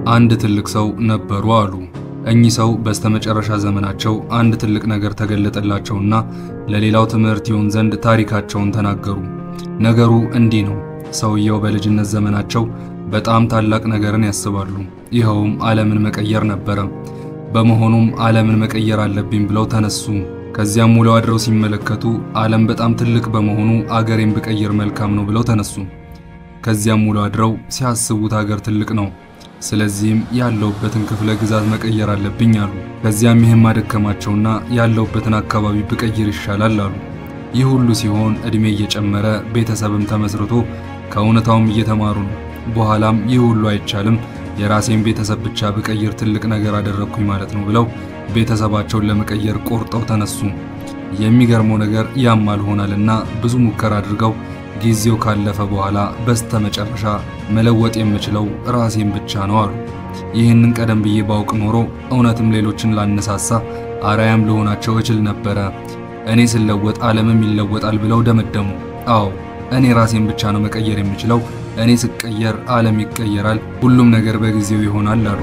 አንድ ትልቅ ሰው ነበሩ አሉ። እኚህ ሰው በስተመጨረሻ ዘመናቸው አንድ ትልቅ ነገር ተገለጠላቸውና ለሌላው ትምህርት ይሆን ዘንድ ታሪካቸውን ተናገሩ። ነገሩ እንዲህ ነው። ሰውየው በልጅነት ዘመናቸው በጣም ታላቅ ነገርን ያስባሉ። ይኸውም ዓለምን መቀየር ነበረ። በመሆኑም ዓለምን መቀየር አለብኝ ብለው ተነሱ። ከዚያም ውለው አድረው ሲመለከቱ ዓለም በጣም ትልቅ በመሆኑ አገሬን ብቀይር መልካም ነው ብለው ተነሱ። ከዚያም ውለው አድረው ሲያስቡት አገር ትልቅ ነው፣ ስለዚህም ያለውበትን ክፍለ ግዛት መቀየር አለብኝ አሉ። ከዚያም ይህም አደከማቸውና ያለውበትን አካባቢ ብቀይር ይሻላል አሉ። ይህ ሁሉ ሲሆን ዕድሜ እየጨመረ ቤተሰብም ተመስርቶ ከእውነታውም እየተማሩ ነው። በኋላም ይህ ሁሉ አይቻልም፣ የራሴን ቤተሰብ ብቻ ብቀይር ትልቅ ነገር አደረግኩኝ ማለት ነው ብለው ቤተሰባቸውን ለመቀየር ቆርጠው ተነሱ። የሚገርመው ነገር ያም አልሆናልና ብዙ ሙከራ አድርገው ጊዜው ካለፈ በኋላ በስተመጨረሻ መለወጥ የምችለው ራሴን ብቻ ነው አሉ። ይህንን ቀደም ብዬ ባውቅ ኖሮ እውነትም ሌሎችን ላነሳሳ አርአያም ልሆናቸው እችል ነበረ። እኔ ስለወጥ ዓለምም ይለወጣል ብለው ደመደሙ። አዎ እኔ ራሴን ብቻ ነው መቀየር የምችለው። እኔ ስቀየር ዓለም ይቀየራል፣ ሁሉም ነገር በጊዜው ይሆናል አሉ።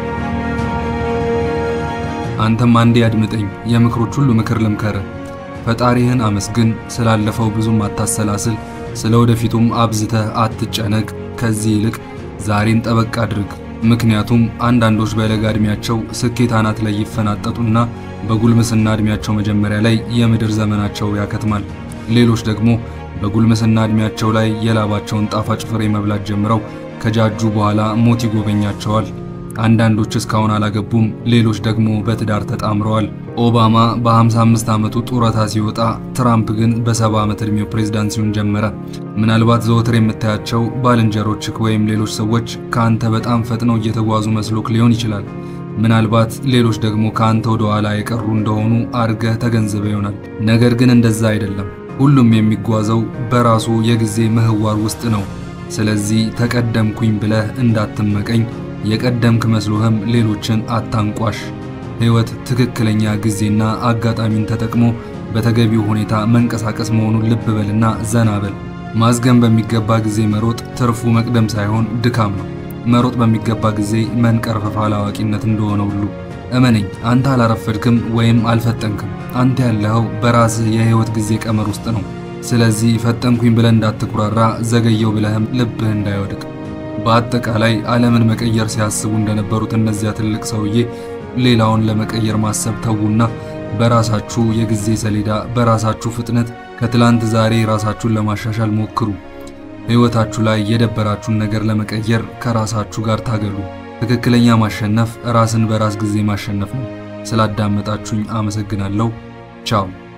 አንተም አንዴ አድምጠኝ፣ የምክሮች ሁሉ ምክር ልምከር። ፈጣሪህን አመስግን፣ ስላለፈው ብዙም አታሰላስል፣ ስለ ወደፊቱም አብዝተህ አትጨነቅ። ከዚህ ይልቅ ዛሬን ጠበቅ አድርግ። ምክንያቱም አንዳንዶች በለጋ ዕድሜያቸው ስኬት አናት ላይ ይፈናጠጡና በጉልምስና ዕድሜያቸው መጀመሪያ ላይ የምድር ዘመናቸው ያከትማል። ሌሎች ደግሞ በጉልምስና ዕድሜያቸው ላይ የላባቸውን ጣፋጭ ፍሬ መብላት ጀምረው ከጃጁ በኋላ ሞት ይጎበኛቸዋል። አንዳንዶች እስካሁን አላገቡም፣ ሌሎች ደግሞ በትዳር ተጣምረዋል። ኦባማ በ55 ዓመቱ ጡረታ ሲወጣ፣ ትራምፕ ግን በ70 ዓመት ዕድሜው ፕሬዝዳንሲውን ጀመረ። ምናልባት ዘወትር የምታያቸው ባልንጀሮችክ ወይም ሌሎች ሰዎች ከአንተ በጣም ፈጥነው እየተጓዙ መስሎክ ሊሆን ይችላል። ምናልባት ሌሎች ደግሞ ከአንተ ወደ ኋላ የቀሩ እንደሆኑ አርገህ ተገንዝበ ይሆናል። ነገር ግን እንደዛ አይደለም። ሁሉም የሚጓዘው በራሱ የጊዜ ምህዋር ውስጥ ነው። ስለዚህ ተቀደምኩኝ ብለህ እንዳትመቀኝ፣ የቀደምክ መስሎህም ሌሎችን አታንቋሽ። ሕይወት ትክክለኛ ጊዜና አጋጣሚን ተጠቅሞ በተገቢው ሁኔታ መንቀሳቀስ መሆኑን ልብ በልና ዘና በል። ማዝገም በሚገባ ጊዜ መሮጥ ትርፉ መቅደም ሳይሆን ድካም ነው። መሮጥ በሚገባ ጊዜ መንቀርፈፍ አላዋቂነት እንደሆነ ሁሉ እመነኝ፣ አንተ አላረፈድክም ወይም አልፈጠንክም። አንተ ያለኸው በራስህ የሕይወት ጊዜ ቀመር ውስጥ ነው። ስለዚህ ፈጠንኩኝ ብለህ እንዳትኩራራ፣ ዘገየው ብለህም ልብህ እንዳይወድቅ። በአጠቃላይ ዓለምን መቀየር ሲያስቡ እንደነበሩት እነዚያ ትልቅ ሰውዬ ሌላውን ለመቀየር ማሰብ ተዉና በራሳችሁ የጊዜ ሰሌዳ በራሳችሁ ፍጥነት ከትላንት ዛሬ ራሳችሁን ለማሻሻል ሞክሩ። ሕይወታችሁ ላይ የደበራችሁን ነገር ለመቀየር ከራሳችሁ ጋር ታገሉ። ትክክለኛ ማሸነፍ ራስን በራስ ጊዜ ማሸነፍ ነው። ስላዳመጣችሁኝ አመሰግናለሁ። ቻው